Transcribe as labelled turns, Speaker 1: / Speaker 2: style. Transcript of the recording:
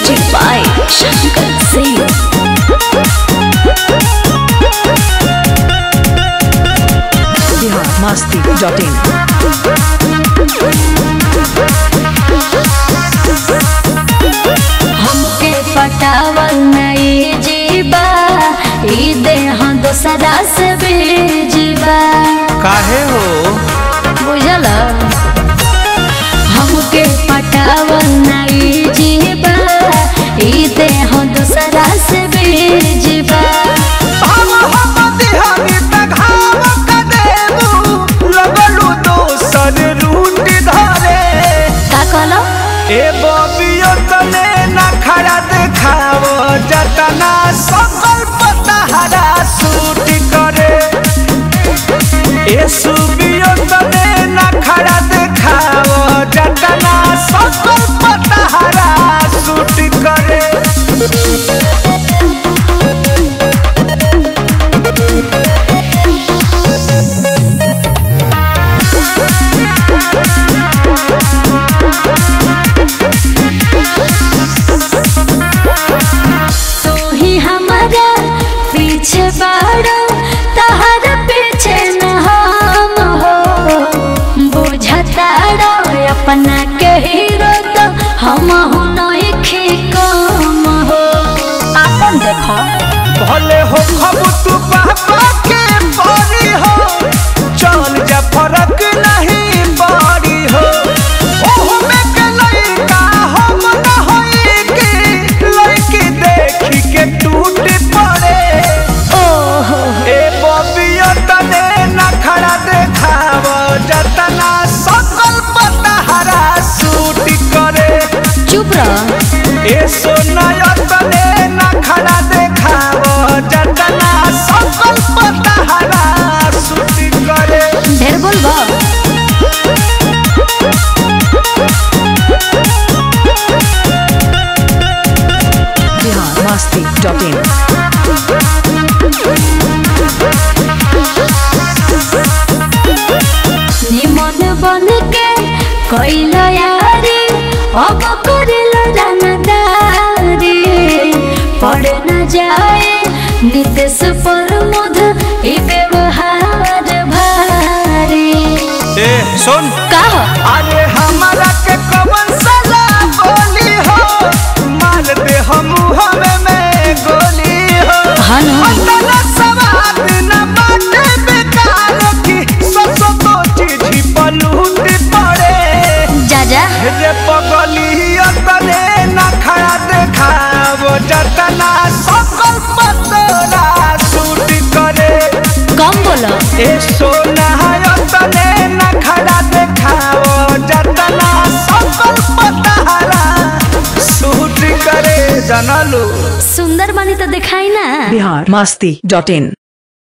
Speaker 1: Music by Shankar Singh.
Speaker 2: biharmasti.in
Speaker 1: हमके पटावल नहीं जीबा ई देह दोसरा से बेजीबा
Speaker 3: काहे हो
Speaker 1: बुझल हमके पटावल नहीं जीबा ई देह दोसरा से बेजीबा
Speaker 3: हम हम दिहानी पे घाव क देबू लगलू दोसर रूट धरे
Speaker 1: का कहलो
Speaker 3: ए बबियो तने ना खड़ा देखाव जतना सकल पतहरा सूट करे ए सुबियो तने ना खड़ा देखाव जतना सकल पतहरा सूट करे
Speaker 1: तू ही हमारा पीछे बाड़ो तहर पीछे न हम हो बुझताड़ो अपना के हीरो तो हम हो नहीं कम हो अपन देखो
Speaker 3: भले हो खब तू पापा के परी हो चल जा फरक नहीं पड़ी हो ओहो में के लइका हम न होई के लइकी देखी के टूट पड़े
Speaker 1: ओहो
Speaker 3: ए बबिया तने न खड़ा देखाव जतना सकल पतहरा सूट करे
Speaker 1: चुप रह
Speaker 3: ए सोनाया तने न खड़ा देखाव जतना सकल पतहरा सूट करे
Speaker 1: ढेर बोलबो
Speaker 2: biharmasti.in
Speaker 1: निमन बन के कैल यारी अब करिल जानदारी पड़ न जाए नितेश पर मुध ई व्यवहार भारी
Speaker 3: ए सुन
Speaker 1: का
Speaker 3: अरे हमारा के कवन सला बोली हो मार दे हम हमें में गोली हो
Speaker 1: हनु
Speaker 3: अंदर सवाद न बाटे बेकार की ससो तो चिट्ठी पलूट पड़े
Speaker 1: जा जा
Speaker 3: रे पगली तने न खड़ा देखाव जतना सकल पतरा सूट करे
Speaker 1: कम बोलो
Speaker 3: ए सोना तने न खड़ा देखाव जतना सकल पतरा सूट करे जनलू
Speaker 1: सुंदर बनी तो दिखाई ना
Speaker 2: biharmasti.in